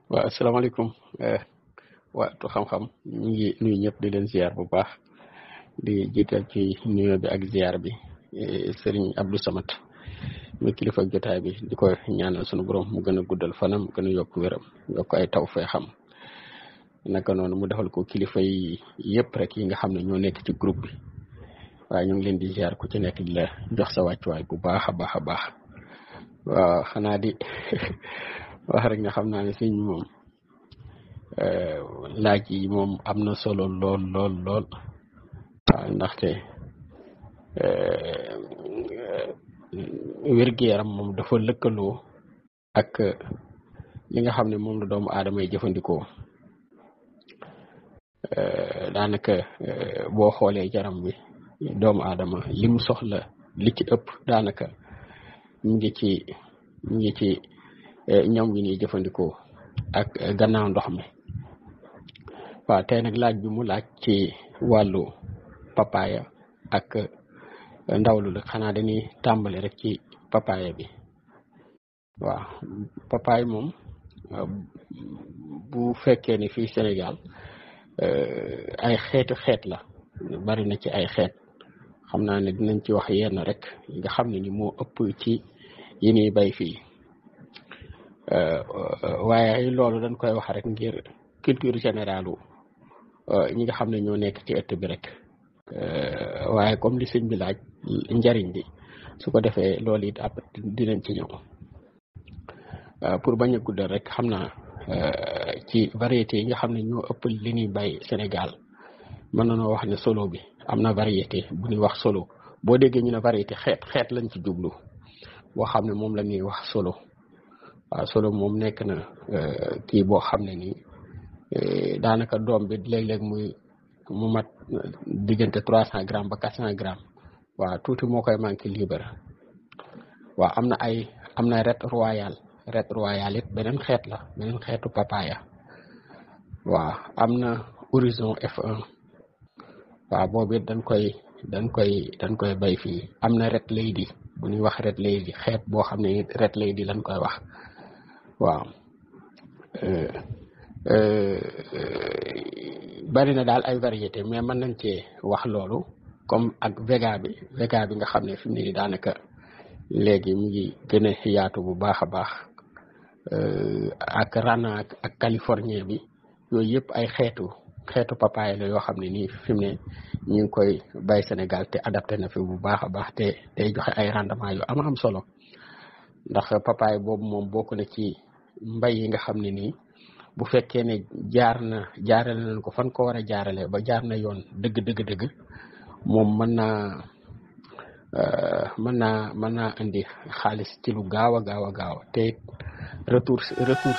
waaw asalaamaaleykum waatu xam-xam ñu ngi nuyu ñëpp di leen ziar bu baax di jiital ci nuyoo bi ak ziar bi sëriñ Abdou Samad muy kilifa jotaay bi di ko ñaanal sunu borom mu gën a guddal fanam gën a yokk wéram yokk ay taw fee xam naka noonu mu defal ko kilifa yi yëpp rek yi nga xam ne ñoo nekk ci groupe bi waaye ñu ngi leen di ziar ku ci nekk di la jox sa wàccuwaay bu baax a baax a baax waaw xanaa di wax rek nga xam naa ne sëñ moom laaj yi moom am na solo lool lool lool waaw ndaxte wér-gu-yaram moom dafa lëkkaloo ak li nga xam ne moom la doomu aadama yi jëfandikoo daanaka boo xoolee yaram bi doomu aadama li mu soxla li ci ëpp daanaka mu ngi ci mu ngi ci ñam wi ñuy jëfandikoo ak gannaaw ndox mi waaw tey nag laaj bi mu laaj ci wàllu papaya ak ndawlu la xanaa dañuy tàmbali rek ci papaya bi waaw papaya moom bu fekkee ne fii Sénégal ay xeetu xeet la bari na ci ay xeet xam naa ne dinañ ci wax yenn rek nga xam ne ni moo ëpp ci yi ñuy bay fii waaye loolu dañ koy wax rek ngir culture générale ñi nga xam ne ñoo nekk ci ëtt bi rek waaye comme li sëñ bi laaj njariñ bi su ko defee loolu it après dinañ ci ñëw pour bañ a guddal rek xam naa ci variété yi nga xam ne ñoo ëpp li ñuy bay Sénégal mën nañoo wax ne solo bi am na variété bu ñuy wax solo boo déggee ñu ne variété xeet xeet lañ ci jublu boo xam ne moom la ñuy wax solo waaw solo moom nekk na kii boo xam ne nii daanaka doom bi léeg-léeg muy mu mat diggante trois cent grammes ba quatre cent grammes waaw tuuti moo koy manqué libre waaw am na ay am na ret royal ret royal it beneen xeet la beneen xeetu papaya waaw am na horizon F1 waaw boobu it dañ koy dañ koy dañ koy bay fii am na ret lady bu ñuy wax ret lady xeet boo xam ne ret lady lañ koy wax waaw bari na daal ay variété mais mën nañ cee wax loolu comme ak vega bi vega bi nga xam ne fi mu ne nii daanaka léegi mu ngi gën a yaatu bu baax a baax ak rana ak californien bi yooyu yëpp ay xeetu xeetu papaye la yoo xam ne nii fi mu ne ñu ngi koy bay Sénégal te adapté na fi bu baax a baax te day joxe ay rendement yu am am solo ndax papaye boobu moom bokk na ci mbay yi nga xam ne nii bu fekkee ne jaar na jaarale nañ ko fan ko war a jaarale ba jaar na yoon dëgg dëgg dëgg moom mën naa mën naa mën naa indi xaalis ci lu gaaw a gaaw a gaaw te retour retour